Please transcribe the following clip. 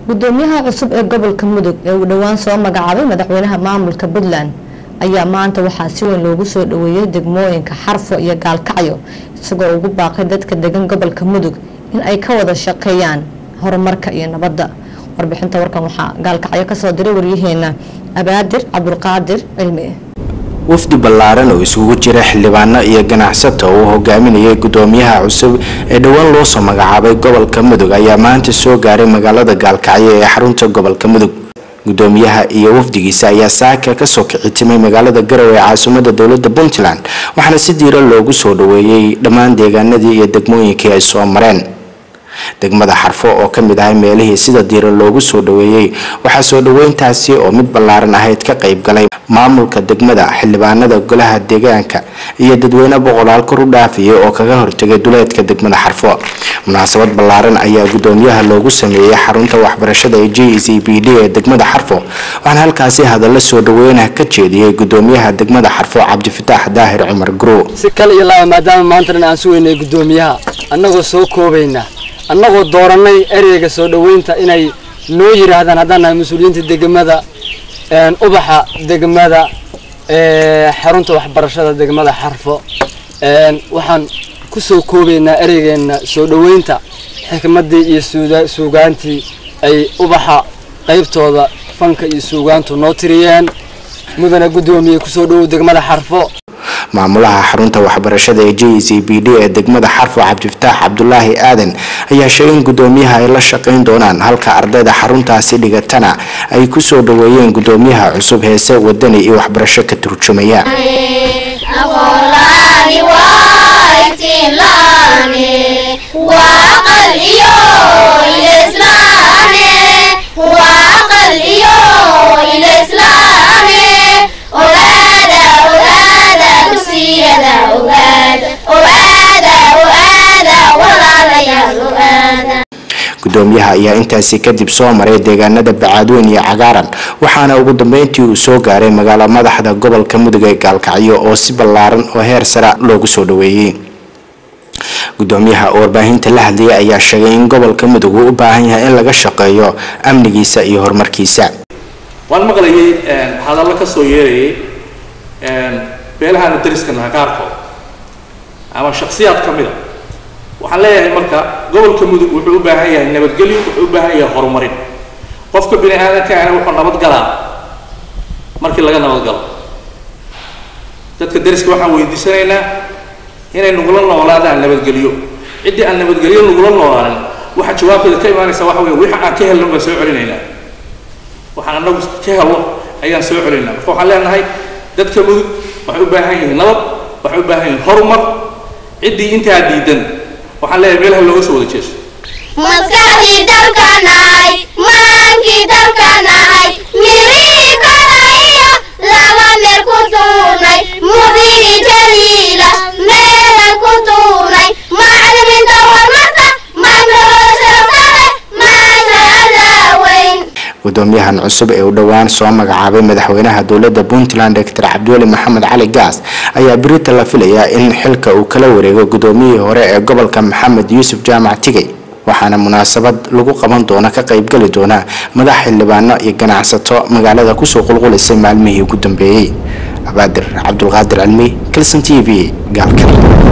gudoomiyaha cusub ee gobolka mudug ee uu dhowaan soo magacaabay madaxweynaha maamulka puntland ayaa maanta waxaa si weyn loogu soo dhaweeyey degmooyinka xarfo iyo gaalkacyo isagoo ugu baaqay dadka degan gobolka mudug in ay ka wada shaqeeyaan horumarka iyo nabadda warbixinta warkan waxaa gaalkacyo kasoo diray waryaheena abaadir cabdulqaadir cilmi wafdi ballaaran oo isugu jira xildhibaano iyo ganacsato uu hogaaminayay gudoomiyaha cusub ee dhowaan loo soo magacaabay gobolka mudug ayaa maanta soo gaaray magaalada gaalkacyo ee xarunta gobolka mudug gudoomiyaha iyo wafdigiisa ayaa saaka kasoo kicitimay magaalada garowe ee caasimada dowlada puntland waxaana si diira loogu soo dhaweeyey dhammaan deegaanadii iyo degmooyinkii ay soo mareen degmada xarfo oo ka mid ahay meelihii sida diira loogu soo dhaweeyey waxaa soo dhaweyntaasi oo mid ballaaran ahayd ka qayb galay maamulka degmada xildhibaanada golaha deegaanka iyo dadweyne boqolaal kor u dhaafiyay oo kaga hortegay duleedka degmada xarfo munaasabad ballaaran ayaa gudoomiyaha loogu sameeyey xarunta waxbarashada ee j c b d ee degmada xarfo waxaana halkaasi hadallo soo dhaweynaha ka jeediyey gudoomiyaha degmada xarfo cabdifataax daahir cumar guro si kale iyo laaba maadaama maantana aan sugeynay gudoomiyaha annagoo soo koobayna annagoo dooranay ereyga soo dhoweynta inay noo yidhaahdaan haddaan nahay mas-uuliyiinta degmada ubaxa degmada xarunta waxbarashada degmada xarfo waxaan ku soo koobaynaa ereygeena soo dhoweynta xikmaddii iyo suugaantii ay ubaxa qaybtooda fanka iyo suugaantu noo tiriyeen mudana guddoomiye kusoo dhowow degmada xarfo maamulaha xarunta waxbarashada ee j c b d ee degmada xarfo cabdifataax cabdulaahi aadan ayaa sheegay in gudoomiyaha ay la shaqayn doonaan halka ardayda xaruntaasi dhigatana ay kusoo dhaweeyeen gudoomiyaha cusub heese wadani iyo waxbarasho ka turjumaya gudoomiyaha ayaa intaasi kadib soo maray deegaanada bacaadweyn iyo cagaaran waxaana ugu dambeyntii uu soo gaaray magaalo madaxda gobolka mudug ee gaalkacyo oo si ballaaran oo heer sara loogu soo dhaweeyey gudoomiyaha oo warbaahinta la hadlayay ayaa sheegay in gobolka mudug uu u baahan yahay in laga shaqeeyo amnigiisa iyo horumarkiisa waan maqlayay hadallo ka soo yeerayay beelahaanu dariska naha qaarkood ama shaksiyaad ka mida waxaan leeyahay marka gobolka mudug wuxuu u baahan yahay nabadgelyo wuxuu u baahan yahay horumarin qofka bini aadamkaana wuxuu nabadgalaa markii laga nabadgalo dadka dariska waxaan weydiisanaynaa inay nugula noolaadaan nabadgelyo ciddii aan nabadgelyo nugula noolaanin waxa jawaabteeda ka imaanaysa waxa weeye wixii aan ka helno baan soo celinaynaa waxaan anagu ka helno ayaan soo celinaynaa marka waxaan leenahay dadka mudug waxay u baahan yihiin nabad waxay u baahan yihiin horumar ciddii intaa diidan waxaan leeyahay meelaha looga soo wada jeeso maskaxdii dalka nahay maankii dalka nahay mirihii kalayo laba meel ku tuurnay mudini jaliila meelan ku tuurnay macalimiinta horumarka maamuloosaokale maanta allaaweyn gudoomiyahan cusub ee u dhowaan soo magacaabay madaxweynaha dowlada puntland doctor cabdiweli maxamed cali gaas ayaa berita la filayaa in xilka uu kala wareego gudoomiyihii hore ee gobolka maxamed yuusuf jaamac tigey waxaana munaasabad lagu qaban doona ka qaybgali doona madax xildhibaano iyo ganacsato magaalada kusoo qulqulisay maalmihii ugu dambeeyey abaadir cabdulqaadir cilmi kalson t v gaalkale